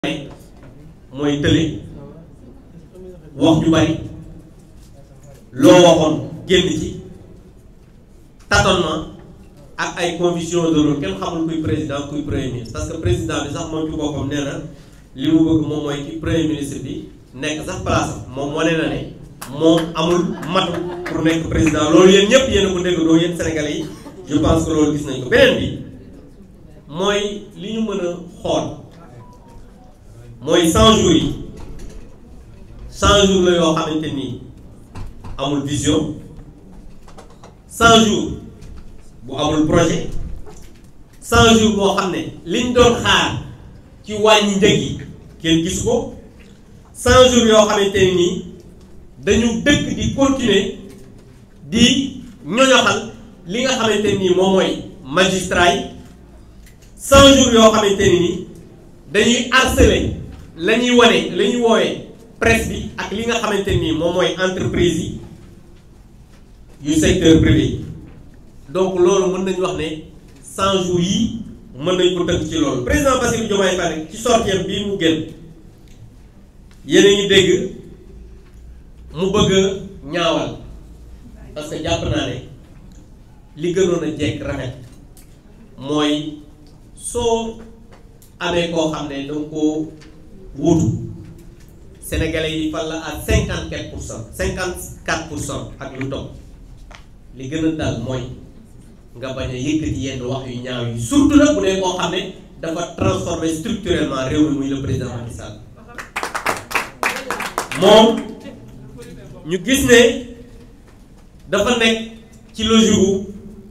mooy tële wax ju bari loo waxoon génn ci tâtonnement ak ay confusion de rôle kenn xamul kuy président kuy premier ministre parce que président bi sax moom ci boppam nee na li mu bëgg moom mooy ci premier ministre bi nekk sax place am moom wane na ne moom amul matu pour nekk président loolu yéen ñëpp yéen a ko déggandoo yéen sénégalais yi je pense que loolu gis nañ ko beneen bi mooy li ñu mën a xool mooy 100 jours yi 100 jours la yoo xamante ni amul vision 100 jours bu amul projet 100 jours boo xam ne liñ doon xaar ci wàññi njëg yi kenn gisu ko 100 jours yoo xamante ne nii dañu dëkk di continuer di ñoñoxal li nga xamante nii moom mooy magistrat yi 100 jours yoo xamante ne nii dañuy harceler la ñuy wane la ñuy woowee presse bi ak li nga xamante nii moom mooy entreprise yi yu secteur privé yi donc loolu mën nañu wax ne 100 jours yi mën nañ ko tënk ci loolu président Bassirou Diomaye Faye ci sortiem bii mu génn yéen a ngi dégg mu bëgg a ñaawal parce que jàpp naa ne li gënoon a jekk rafet mooy soo amee koo xam ne danga koo wuutu sénégalais yi fal la à cinquante quatre pour cent cinquante quatre pour cent ak lu topp li gën a dal mooy nga bañ a yëkkati yenn wax yu ñaaw yi surtout nag bu dee koo xam ne dafa transformer structurellement réew mi muy le président Macky Sall moom ñu gis ne dafa nekk ci logique gu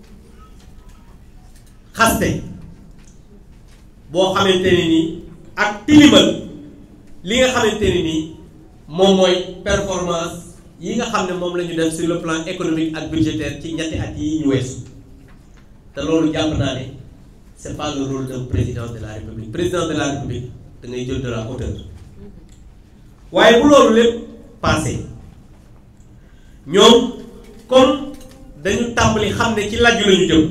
xaste boo xamante ne nii ak tilimal li nga xamante ne nii moom mooy performance yi nga xam ne moom la ñu def sur le plan économique ak budgétaire ci ñetti at yi ñu weesu te loolu jàpp naa ne c'est pas le rôle d'un président de la république président de la république da ngay jël de la hauteur waaye bu loolu lépp passé ñoom comme dañu tàmbali xam ne ci lajju la ñu jëm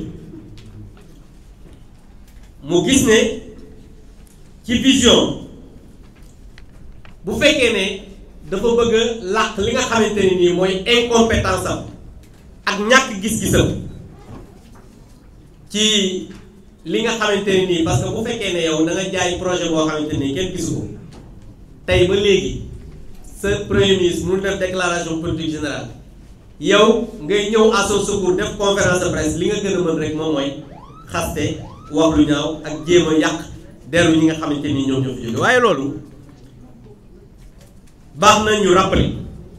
mu gis ne ci vision bu fekkee ne dafa bëgg a làq li nga xamante ne nii mooy incompétence am ak ñàkk gis-gisam ci li nga xamante ne nii parce que bu fekkee ne yow da nga jaay projet boo xamante ne kenn gisu ko tey ba léegi sa premier ministre mu def déclaration politique générale yow ngay ñëw à son secours def conférence de presse li nga gën a mën rek moom mooy xaste wax lu ñaaw ak jéem a yàq deru ñi nga xamante ni ñoom ñoo fi jóge waaye loolu baax na ñu rappeler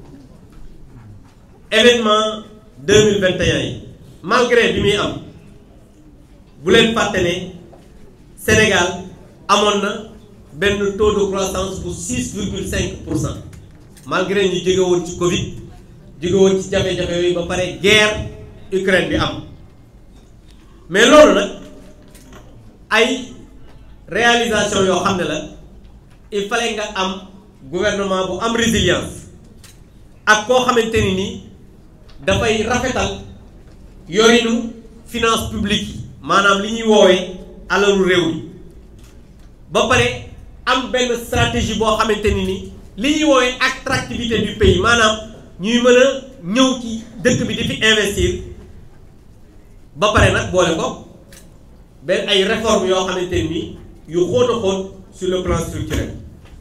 événement deux mille vingt et un yi malgré bi muy am bu leen fàtte ne Sénégal amoon na benn taux de croissance bu six virgule cinq pour cent malgré ñu jóge woon ci Covid jóge woon ci jafe-jafe yooyu ba pare guerre Ukraine bi am mais loolu nag ay réalisation yoo xam ne la il fallait nga am gouvernement bu am résilience ak koo xamante ni nii dafay rafetal yorinu finance publique yi maanaam li ñuy woowee alalu réew mi ba pare am benn stratégie boo xamante ni ni li ñuy woowee attractivité du pays maanaam ñuy mën a ñëw ci dëkk bi di fi investir ba pare nag boole ko benn ay réformes yoo xamante ni yu xóot a xóot sur le plan structurel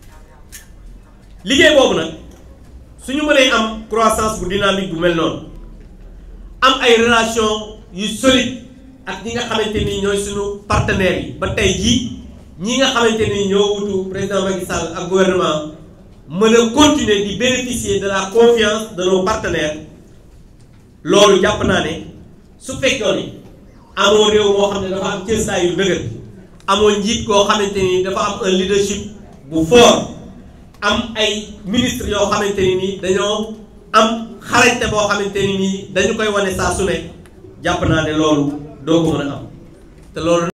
liggéey boobu nag suñu mënee am croissance bu dynamique bu mel noonu am ay relation yu solide ak ñi nga xamante ni ñooy suñu partenaires yi ba tey jii ñi nga xamante ni ñoo wutu président Macky Sall ak gouvernement mën a continuer di bénéficier de la confiance de nos partenaires loolu jàpp naa ne su fekkoon ni amoo réew moo xam ne dafa am cëstaay yu dëgër amoo njiit koo xamante ni dafa am un leadership bu fort am ay ministres yoo xamante ni nii dañoo am xarañte boo xamante ni nii dañu koy wane saa su ne jàpp naa ne loolu doo ko mën a am te loolu